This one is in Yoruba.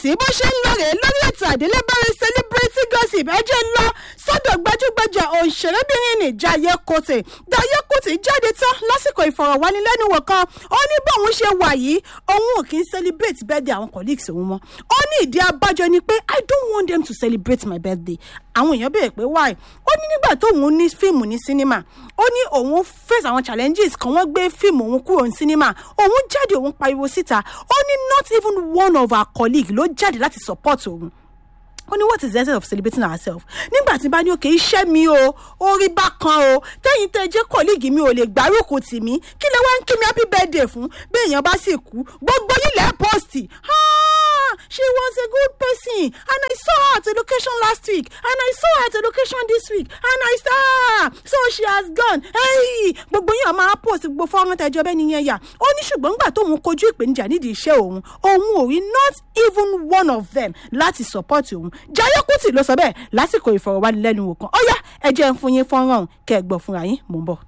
sí bó ṣe ń lọ rèé lórí ètò àdélébárí celebrity gossip ẹ jẹ́ ń lọ sọ́dọ̀ gbajúgbajà òṣèrébìnrin ní Jaiye Kuti Jaiye Kuti jáde tán lásìkò ìfọ̀rọ̀wánilẹ́nuwò kan ó ní bóun ṣe wà yìí òun ò kí ń celebrate birthday àwọn colleagues òun mọ́ ó ní ìdí abájọ ni pé I don't want them to celebrate my birthday àwọn èèyàn béèrè pé why ó ní nígbà tóun ní fíìmù ní sinimá ó ní òun face àwọn challenges kan wọ́n gbé fíìmù òun kúrò ní sinimá òun jáde òun pariwo síta ó ní not even one of our colleagues ló jáde láti support òun ó ní what is the essence of celebrating ourselves nígbà tí bá ní òkè iṣẹ́ mi o orí bá kan o tẹ́yìn tẹ́ jẹ́ kọ́líìgì mi ò lè gbárùkù tì mí kí lè wá ń kí mi happy birthday fún bí èèyàn bá sì kú gbogbo ilẹ̀ pọ́ọ̀sì she was a good person and I saw her at a location last week and I saw her at a location this week and I saw her so she has gone hey gbogbo yín máa post gbogbo fọ́nrán tẹ́jọ́ bẹ́ẹ̀ nìyẹn yà ó ní ṣùgbọ́n nígbà tóun kojú ìpèníjà nídìí iṣẹ́ òun òun ò rí not even one of them láti support òun Jaiye Kuti ló sọ bẹ́ẹ̀ lásìkò ìfọ̀rọ̀wánilẹ́nuwò kan ó yá ẹ jẹ́ ń fún yín fọ́nrán kẹ́ ẹ gbọ́ fúnra yín mò ń bọ̀.